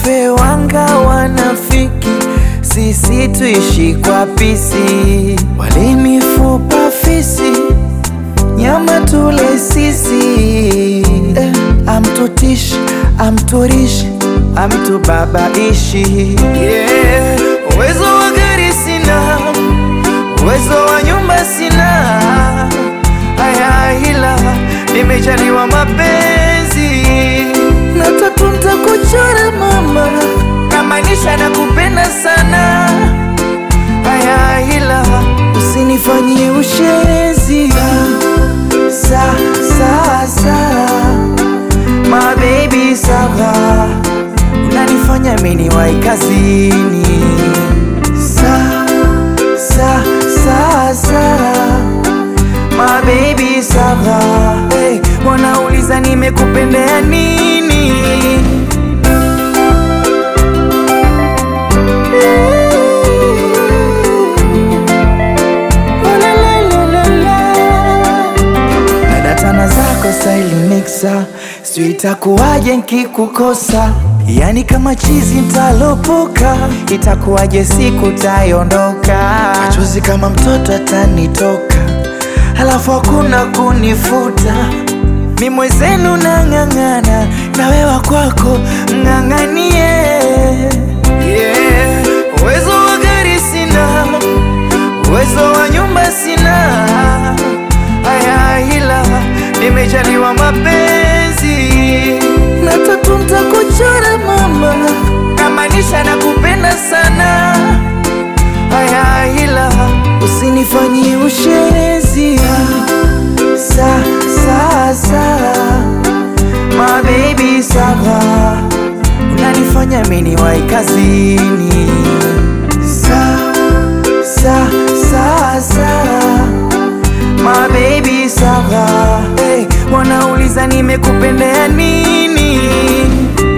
wafe wanga wanafiki, sisi tuishi kwa pisi, wale mifupa fisi, nyama tule sisi eh, amtutishi amturishi amtubabaishi yeah. Uwezo wa gari sina, uwezo wa nyumba sina, haya ila nimejaliwa mapenzi na tatu ntakuchora mama, namaanisha nakupenda sana, haya ila usinifanyie ushezi sa sa sa my baby sawa, unanifanya mimi wai kazini sa sa sa sa my baby sawa, hey, wanauliza nimekupendea nini? Oh, la, la, la, la, la. Dada tana zako style mixa, sijui itakuwaje nkikukosa, yani kama chizi ntalopoka, itakuwaje siku taiondoka, machozi kama mtoto atanitoka, halafu hakuna kunifuta, mi mwezenu nang'ang'ana, na wewa kwako mng'ang'anie, yeah. Uwezo wa gari sina, uwezo wa nyumba sina, haya ila nimejaliwa mapenzi na tatu ntakuchora mama, namaanisha nakupenda sana, haya ila usinifanyie ushezi sa sa sa my baby sawa, unanifanya mimi wai kazini sa sa sa sa my baby sawa, hey, wanauliza nimekupendea nini?